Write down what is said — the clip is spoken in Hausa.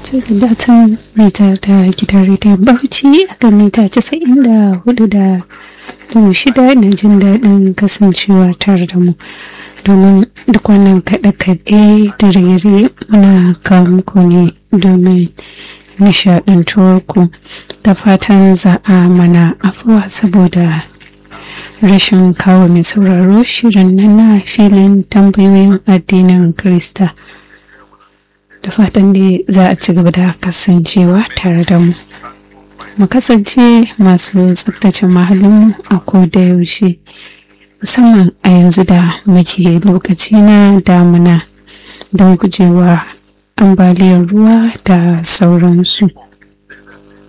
to da datan mita ta gidan rediyon bauchi a kan mita casa'in da hudu da dubu shida na jin daɗin kasancewa tare da mu domin duk wannan kaɗe-kaɗe da rere muna kawo muku ne domin nishaɗantuwar ku da fatan za a mana afuwa saboda rashin kawo mai sauraro shirin nan na filin tambayoyin addinin krista da fatan dai za a ci gaba da kasancewa tare da mu mu kasance masu tsabtace mahallinmu a koda yaushe musamman a yanzu da muke lokaci na damuna don gujewa ambaliyar ruwa da sauransu